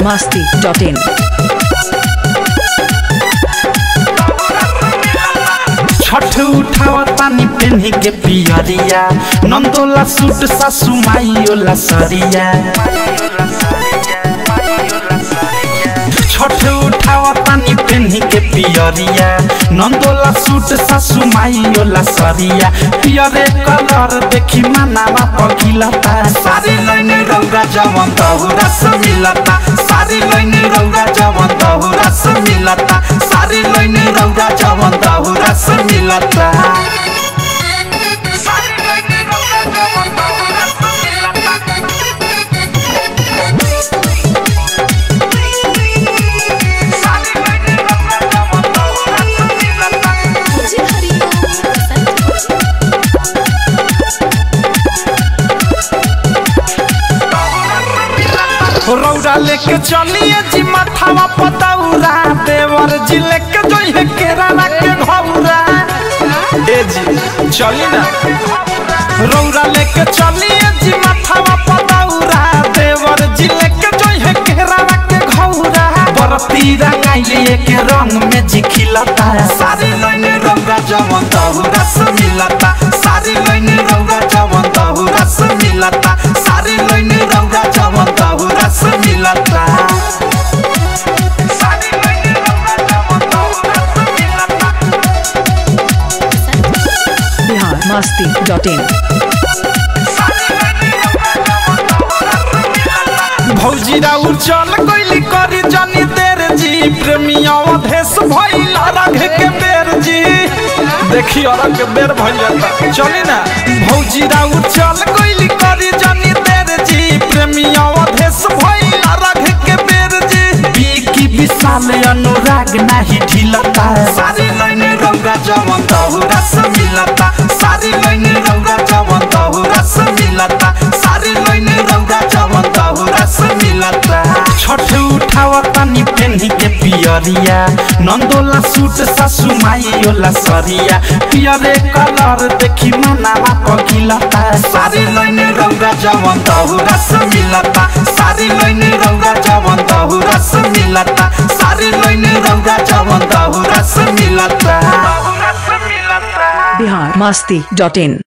biharmasti.in Chhath उठावा तानी पेन्ही के पियरिया नंदोला सूट सासु माइयोला सरिया छठ उठावा तानी पेन्ही के पियरिया नंदोला सूट सासु माइयोला सरिया पियरे कलर देखी मनावा पगिलता सारी लैनी रौगा जवन तहुरा से मिलता सारी लैनी रौगा जवन तहुरा से मिलता सारी लैनी रौगा जवन तहुरा से मिलता रौरा लेके चलिए जी माथावा पतौरा देवर जी लेके जोइहे केराला के घौरा ए जी चली ना रौरा लेके चलिए जी माथावा पतौरा देवर जी लेके जोइहे केराला के घौरा बरती रंगाइले के रंग में जी खिलता सारी लैने रंगा जवन तहुरा से मिलता सारी लैने रंगा जवन तहुरा से मिलता सारी लैने रंगा जवन तहुरा से मिलता सारी लैने रंगा जवन तहुरा से मिलता biharmasti.in भौजी राउर चल गइली करी जनी देर जी प्रेमिया अधेश भइल रंग के बेर जी देखी अरग के बेर भइल जाता चली ना भौजी राउर चल गइली करी जनी देर जी प्रेमिया अधेश भइल रंग के बेर जी बीकी विशाल अनुराग नाही ढिलता सारी लैने रंगा जवन तहुरा से मिलता सारी लैने रंगा जवन तहुरा से मिलता सारी लैने रंगा जवन तहुरा से मिलता छठ उठावा तनी पेन्ही के पियरिया नंदोला सूट सासु माइयोला सरिया पियरे कलर देखी मनावा पगिलता सारी लैने रंगा जवन तहुरा से मिलता सारी लैने रंगा जवन तहुरा से मिलता सारी लैने रंगा जवन तहुरा से मिलता तहुरा से मिलता biharmasti.in